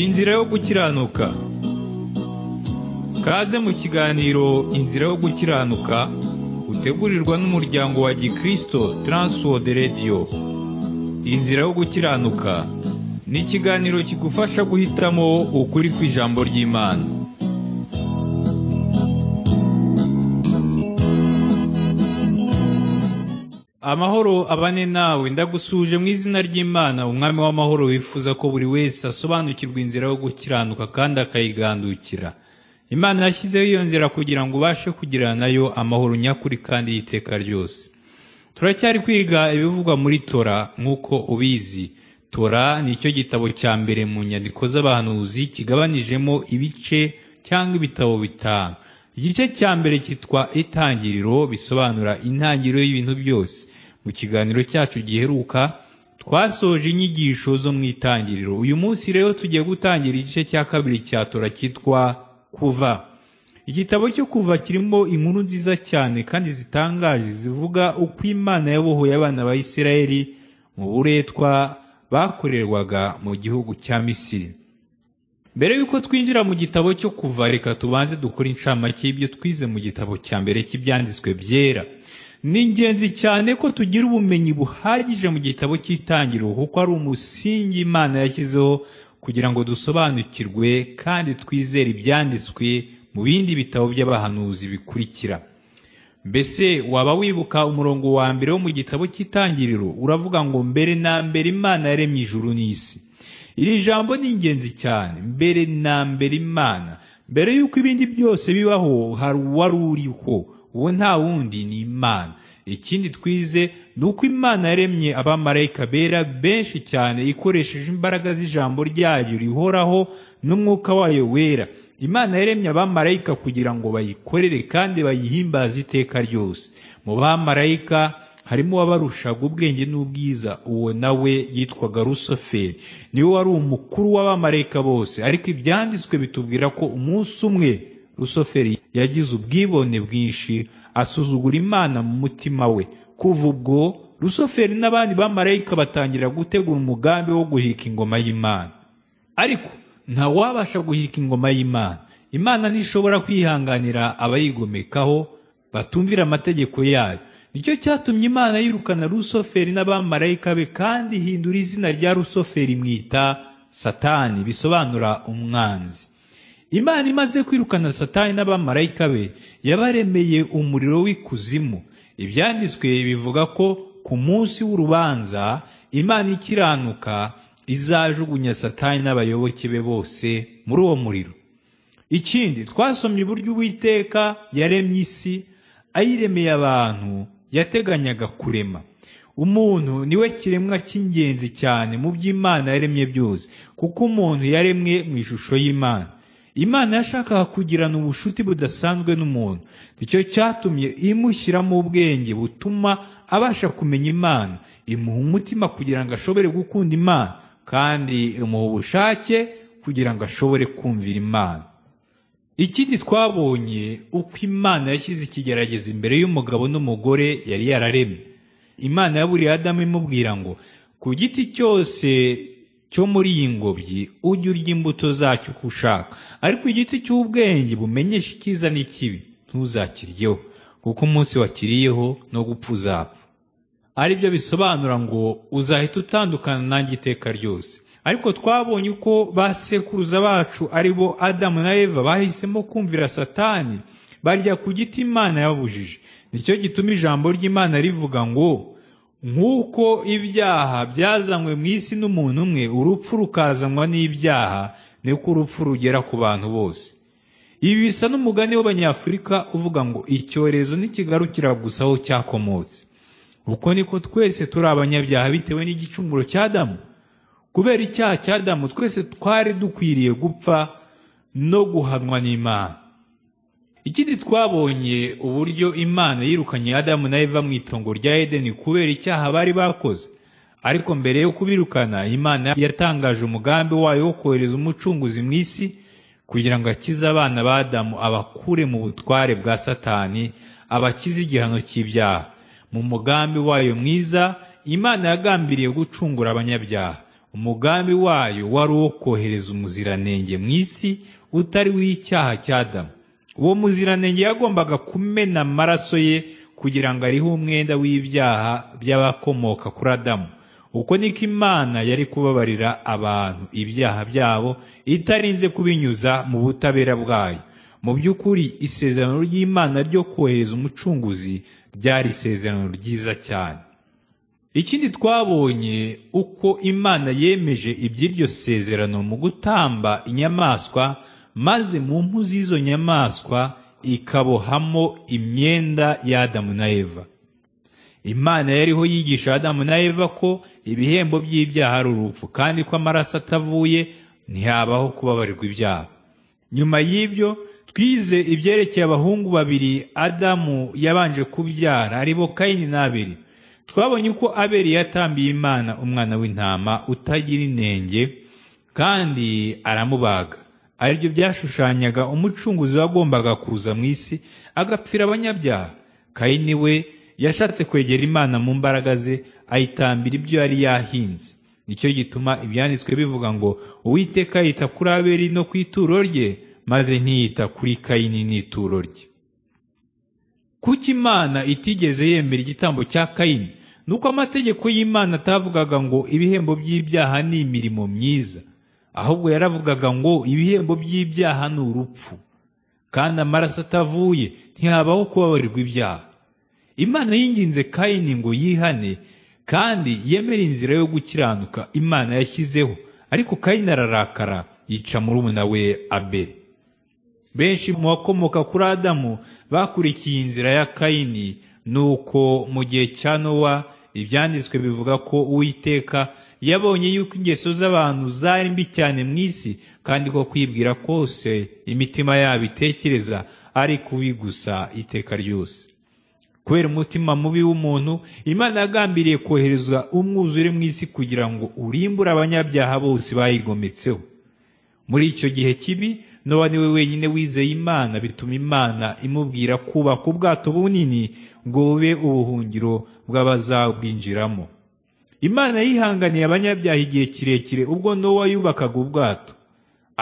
inzira yo gukiranuka kaze mu kiganiro inzira yo gukiranuka utegurirwa n'umuryango wa gikristo Transworld Radio inzira yo gukiranuka ni ikiganiro kigufasha guhitamo ukuri kw'ijambo ry'imana amahoro abane nawe ndagusuje mu izina ry'imana umwami w'amahoro wifuza ko buri wese asobanukirwa inzira yo gukiranuka kandi akayigandukira imana yashyizeho iyo nzira kugira ngo ubashe kugirana nayo amahoro nyakuri kandi y'iteka ryose turacyari kwiga ibivugwa muri tora nk'uko ubizi tora ni cyo gitabo cya mbere mu nyandiko z'abahanuzi kigabanijemo ibice cyangwa ibitabo bitanu igice cya mbere cyitwa itangiriro bisobanura intangiriro y'ibintu byose mu kiganiro cyacu giheruka twasoje inyigisho zo mu itangiriro uyu munsi rero tugiye gutangira igice cya kabiri cya tora cyitwa kuva igitabo cyo kuva kirimo inkuru nziza cyane kandi zitangaje zivuga uko imana yabohoye abana ba isirayeli mu buretwa bakorerwaga mu gihugu cya misiri mbere y'uko twinjira mu gitabo cyo kuva reka tubanze dukore inshamake y'ibyo twize mu gitabo cya mbere cy'ibyanditswe byera ni ingenzi cyane ko tugira ubumenyi buhagije mu gitabo cy'itangiriro kuko ari umusingi imana yashyizeho kugira ngo dusobanukirwe kandi twizere ibyanditswe mu bindi bitabo by'abahanuzi bikurikira mbese waba wibuka umurongo wa mbere wo mu gitabo cy'itangiriro uravuga ngo mbere na mbere imana yaremye ijuru n'isi iri jambo ni ingenzi cyane mbere na mbere imana mbere y'uko ibindi byose bibaho hari uwari uriho uwo nta wundi ni imana ikindi twize ni uko imana yaremye abamarayika bera benshi cyane ikoresheje imbaraga z'ijambo ryayo rihoraho n'umwuka wayo wera imana yaremye abamarayika kugira ngo bayikorere kandi bayihimbaze iteka ryose mu bamarayika harimo uwabarushaga ubwenge n'ubwiza uwo nawe yitwaga rusoferi niwe wari umukuru w'abamarayika bose ariko ibyanditswe bitubwira ko umunsi umwe rusoferi yagize ubwibone bwinshi asuzugura imana mu mutima we kuva ubwo rusoferi n'abandi bamarayika batangira gutegura umugambi wo guhika ingoma y'imana ariko nta wabasha guhika ingoma y'imana imana ntishobora kwihanganira abayigomekaho batumvira amategeko yayo nicyo cyatumye imana yirukana rusoferi n'abamarayika be kandi ihindura izina rya rusoferi imwita satani bisobanura umwanzi imana imaze kwirukana satani n'abamarayika be yabaremeye umuriro w'ikuzimu ibyanditswe bivuga ko ku munsi w'urubanza imana ikiranuka izajugunya satani n'abayoboke be bose muri uwo muriro ikindi twasomye uburyo uwiteka yaremye isi ayiremeye abantu yateganyaga kurema umuntu niwe kiremwa cy'ingenzi cyane mu by'imana yaremye byose kuko umuntu yaremwe mu ishusho y'imana imana yashakaga kugirana ubucuti budasanzwe n'umuntu nicyo cyatumye imushyiramo ubwenge butuma abasha kumenya imana imuha umutima kugira ngo ashobore gukunda imana kandi imuha ubushake kugira ngo ashobore kumvira imana ikindi twabonye uko imana yashyize ikigerageza imbere y'umugabo n'umugore yari yararemye imana yaburiye adamu imubwira ngo ku giti cyose cyo muri iyi ngobyi ujye urya imbuto zacyo uko ushaka ariko igiti cy'ubwenge bumenyesha icyiza n'ikibi ntuzakiryeho kuko umunsi wakiriyeho no gupfa uzapfa ari byo bisobanura ngo uzahita utandukana nanjye iteka ryose ariko twabonye uko ba sekuruza bacu ari bo adamu na eva bahisemo kumvira satani barya ku giti imana yababujije nicyo gituma ijambo ry'imana rivuga ngo nk'uko ibyaha byazanywe mu isi n'umuntu umwe urupfu rukazanwa n'ibyaha niko urupfu rugera ku bantu bose ibi bisa n'umugani w'abanyafurika uvuga ngo icyorezo ntikigarukira gusa aho cyakomotse uko niko twese turi abanyabyaha bitewe n'igicumuro cy'adamu kubera icyaha cy'adamu twese twari dukwiriye gupfa no guhanwa n'imana ikindi twabonye uburyo imana yirukanye adamu na eva mu itongo rya edeni kubera icyaha bari bakoze ariko mbere yo kubirukana imana yatangaje umugambi wayo wo kohereza umucunguzi mu isi kugira ngo akize abana ba adamu abakure mu butware bwa satani abakize igihano cy'ibyaha mu mugambi wayo mwiza imana yagambiriye gucungura abanyabyaha umugambi wayo wari uwo kohereza umuziranenge mu isi utari w'icyaha cya Adamu uwo muziranenge yagombaga kumena amaraso ye kugira ngo arihe umwenda w'ibyaha by'abakomoka kuri Adamu uko niko imana yari kubabarira abantu ibyaha byabo itarinze kubinyuza mu butabera bwayo mu by'ukuri isezerano ry'imana ryo kohereza umucunguzi ryari isezerano ryiza cyane ikindi twabonye uko imana yemeje iby'iryo sezerano mu gutamba inyamaswa maze mu mpu z'izo nyamaswa ikabohamo imyenda y'adamu na eva imana yariho yigisha adamu na eva ko ibihembo by'ibyaha ari urupfu kandi ko amaraso atavuye ntihabaho kubabarirwa ibyaha nyuma y'ibyo twize ibyerekeye abahungu babiri adamu yabanje kubyara aribo kayini n'aberi twabonye uko aberi yatambiye imana umwana w'intama utagira inenge kandi aramubaga aribyo byashushanyaga umucunguzi wagombaga kuza mu isi agapfira abanyabyaha kayini we yashatse kwegera imana mu mbaraga ze ayitambira ibyo yari yahinze nicyo gituma ibyanditswe bivuga ngo uwiteka yita kuri aberi no ku ituro rye maze ntiyita kuri kayini n'ituro rye kuko imana itigeze yemera igitambo cya kayini nuko amategeko y'imana atavugaga ngo ibihembo by'ibyaha ni imirimo myiza ahubwo yaravugaga ngo ibihembo by'ibyaha ni urupfu kandi amaraso atavuye ntihabaho kubabarirwa ibyaha imana yinginze kayini ngo yihane kandi yemere inzira yo gukiranuka imana yashyizeho ariko kayini ararakara yica murumuna we abeli benshi mu bakomoka kuri adamu bakurikiye inzira ya kayini nuko mu gihe cya nowa ibyanditswe bivuga ko uwiteka yabonye yuko ingeso z'abantu zari mbi cyane mu isi kandi ko kwibwira kose imitima yabo itekereza ari kubi gusa iteka ryose kubera umutima mubi w'umuntu imana yagambiriye kohereza umwuzure mu isi kugira ngo urimbure abanyabyaha bose bayigometseho muri icyo gihe kibi nowa niwe wenyine wizeye imana bituma imana imubwira kubaka ubwato bunini ngo bube ubuhungiro bw'abazabwinjiramo imana yihanganiye abanyabyaha igihe kirekire ubwo nowa yubakaga ubwato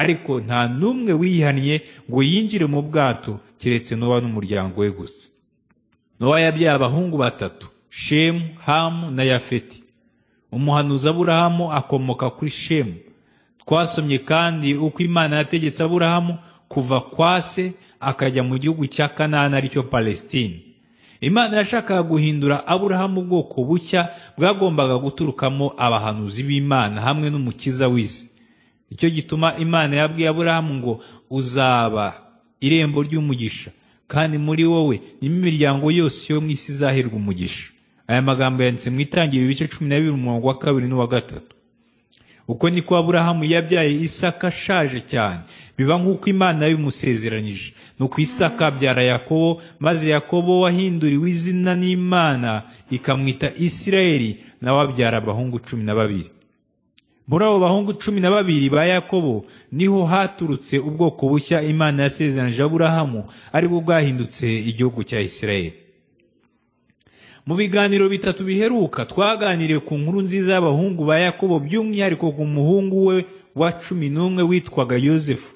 ariko nta n'umwe wihannye ngo yinjire mu bwato keretse nowa n'umuryango we gusa nowa yabyaye abahungu batatu shemu hamu na yafeti umuhanuzi aburahamu akomoka kuri shemu twasomye kandi uko imana yategetse aburahamu kuva kwa se akajya mu gihugu cya kanani aricyo palestine imana yashakaga guhindura aburahamu ubwoko bushya bwagombaga guturukamo abahanuzi b'imana hamwe n'umukiza w'isi nicyo gituma imana yabwiye aburahamu ngo uzaba irembo ry'umugisha kandi muri wowe nimo imiryango yose yo mu isi izahirwa umugisha aya magambo yanditse mu itangira ibice cumi na bibiri umurongo wa kabiri n'uwa gatatu uko niko aburahamu yabyaye isaka ashaje cyane biba nk'uko imana yabimusezeranyije nuko isaka abyara yakobo maze yakobo wahinduriwe izina n'imana ikamwita isirayeli nawe abyara abahungu cumi na babiri muri abo bahungu cumi na babiri ba yakobo niho haturutse ubwoko bushya imana yasezeranyije aburahamu aribwo bwahindutse igihugu cya isirayeli mu biganiro bitatu biheruka twaganiriye ku nkuru nziza y'abahungu ba yakobo by'umwihariko ku muhungu we wa cumi n'umwe witwaga yosefu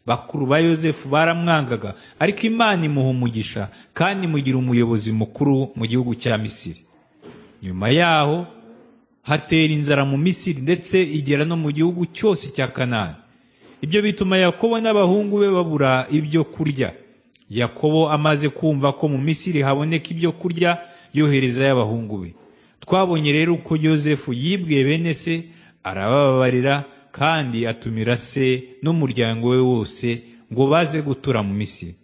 bakuru ba yosefu baramwangaga ariko imana imuha umugisha kandi imugira umuyobozi mukuru mu gihugu cya misiri nyuma yaho hatera inzara mu misiri ndetse igera no mu gihugu cyose cya kanani ibyo bituma yakobo n'abahungu be babura ibyo kurya yakobo amaze kumva ko mu misiri haboneka ibyo kurya yohereza y'abahungu be twabonye rero uko yosefu yibwiye bene se arabababarira kandi atumira se n'umuryango we wose ngo baze gutura mu misiri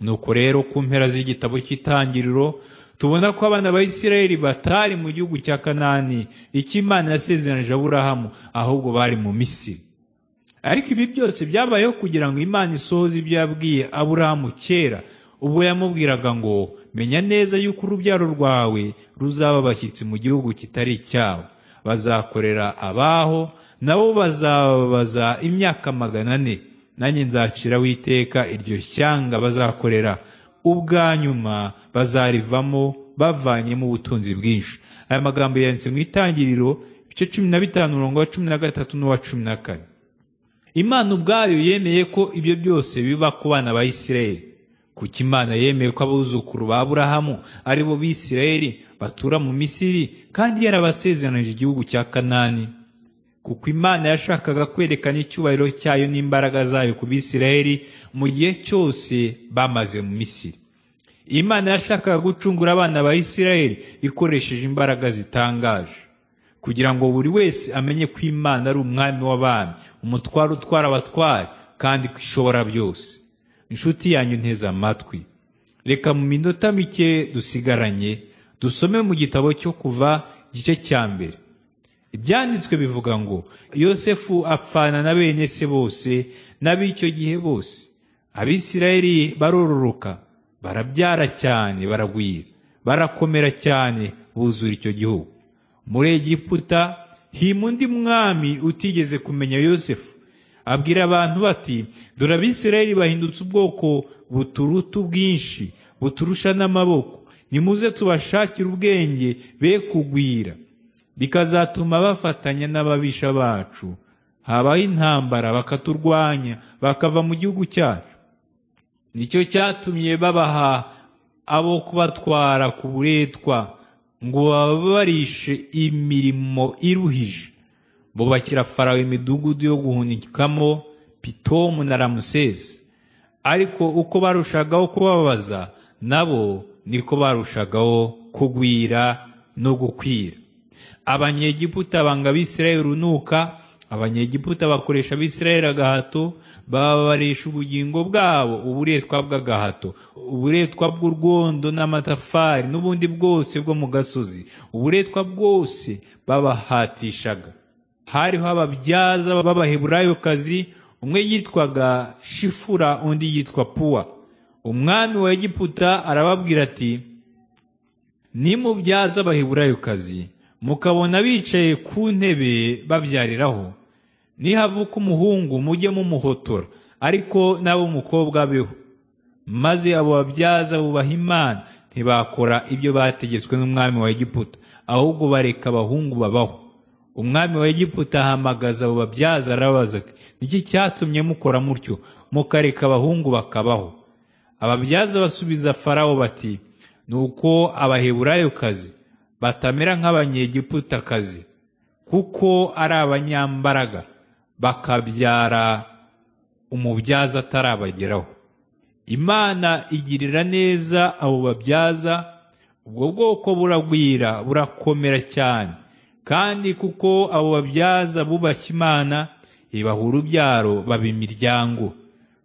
nuko rero ku mpera z'igitabo cy'itangiriro tubona ko abana ba isirayeli batari mu gihugu cya kanani icyo imana yasezeranyije aburahamu ahubwo bari mu misiri ariko ibi byose byabayeho kugira ngo imana isohoze ibyo yabwiye aburahamu kera ubwo yamubwiraga ngo menya neza yuko urubyaro rwawe ruzaba abashyitsi mu gihugu kitari icyabo bazakorera abaho nabo bazababaza imyaka magana ane nanjye nzaciraho iteka iryo shyanga bazakorera ubwa nyuma bazarivamo bavanyemo ubutunzi bwinshi aya magambo yanditse mu itangiriro igice cumi na bitanu umurongo wa cumi na gatatu n'uwa cumi na kane imana ubwayo yemeye ko ibyo byose biba ku bana ba isirayeli kuko imana yemeye ko abuzukuru ba aburahamu ari bo bisirayeli batura mu misiri kandi yarabasezeranyije igihugu cya kanani kuko imana yashakaga kwerekana icyubahiro cyayo n'imbaraga zayo ku bisirayeli mu gihe cyose bamaze mu misiri imana yashakaga gucungura abana ba isirayeli ikoresheje imbaraga zitangaje kugira ngo buri wese amenye ko imana ari umwami w'abami umutware utwara abatware kandi ko ishobora byose inshuti yanyu nteze amatwi reka mu minota mike dusigaranye dusome mu gitabo cyo kuva igice cya mbere ibyanditswe bivuga ngo yosefu apfana na bene se bose n'ab'icyo gihe bose abisirayeli barororoka barabyara cyane baragwira barakomera cyane buzura icyo gihugu muri egiputa hima undi mwami utigeze kumenya yosefu abwira abantu bati dore abisirayeli bahindutse ubwoko buturuta ubwinshi buturusha n'amaboko nimuze tubashakire ubwenge be kugwira bikazatuma bafatanya n'ababisha bacu habaho intambara bakaturwanya bakava mu gihugu cyacu nicyo cyatumye babaha abo kubatwara ku buretwa ngo bababarishe imirimo iruhije bubakira farawe imidugudu yo guhunikamo pitomu na ramusesi ariko uko barushagaho kubabaza nabo niko barushagaho kugwira no gukwira abanyegiputa banga abisirayeli urunuka abanyegiputa bakoresha abisirayeli agahato bababarisha ubugingo bwabo uburetwa bw'agahato uburetwa bw'urwondo n'amatafari n'ubundi bwose bwo mu gasozi uburetwa bwose babahatishaga hariho ababyaza b'abaheburayokazi umwe yitwaga shifura undi yitwa puwa umwami wa egiputa arababwira ati nimubyaza abaheburayokazi mukabona bicaye ku ntebe babyariraho nihavuka umuhungu mujye mumuhotora ariko nabo umukobwa beho maze abo babyaza bubaha imana ntibakora ibyo bategetswe n'umwami wa egiputa ahubwo bareka abahungu babaho umwami wa egiputa ahamagaza abo babyaza arababaza ati niki cyatumye mukora mutyo mukareka abahungu bakabaho ababyaza basubiza farawo bati ni uko abaheburayokazi batamera nk'abanyegiputakazi kuko ari abanyambaraga bakabyara umubyaza atarabageraho imana igirira neza abo babyaza ubwo bwoko buragwira burakomera cyane kandi kuko abo babyaza bubashye imana ibaha urubyaro baba imiryango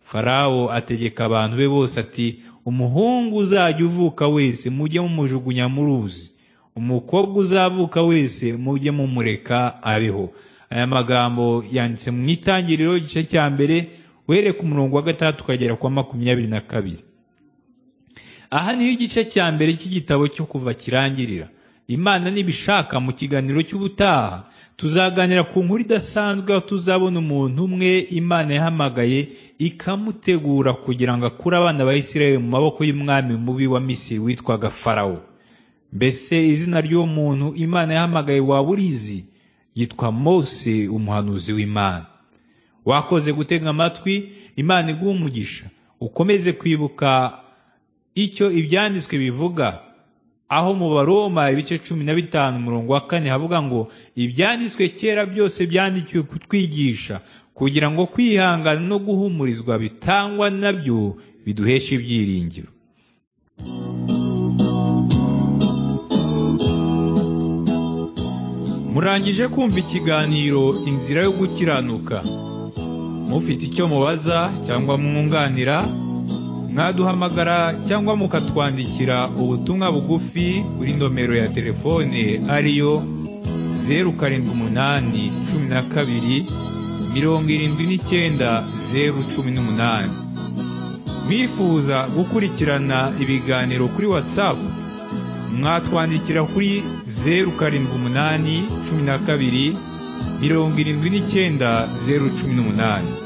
farawo ategeka abantu be bose ati umuhungu uzajya uvuka wese mujye mumujugunya mu ruzi umukobwa uzavuka wese mujye mumureka abeho aya magambo yanditse mu itangiriro igice cya mbere wereka umurongo wa gatandatu ukagera kwa makumyabiri na kabiri aha niho igice cya mbere cy'igitabo cyo kuva kirangirira imana nibishaka mu kiganiro cy'ubutaha tuzaganira ku nkuru idasanzwe aho tuzabona umuntu umwe imana yahamagaye ikamutegura kugira ngo akure abana ba isirayeli mu maboko y'umwami mubi wa misiri witwaga farawo mbese izina ry'uwo muntu imana yahamagaye waba urizi yitwa mose umuhanuzi w'imana wakoze gutega amatwi imana iguha umugisha ukomeze kwibuka icyo ibyanditswe bivuga aho mu baroma ibice cumi na bitanu umurongo wa kane havuga ngo ibyanditswe kera byose byandikiwe kutwigisha kugira ngo kwihangana no guhumurizwa bitangwa nabyo biduhesha ibyiringiro murangije kumva ikiganiro inzira yo gukiranuka mufite icyo mubaza cyangwa mwunganira mwaduhamagara cyangwa mukatwandikira ubutumwa bugufi kuri nomero ya telefone ariyo zeru karindwi umunani cumi na kabiri mirongo irindwi n'icyenda zeru cumi n'umunani mwifuza gukurikirana ibiganiro kuri watsapu mwatwandikira kuri zeru karindwi umunani cumi na kabiri mirongo irindwi n'icyenda zeru cumi n'umunani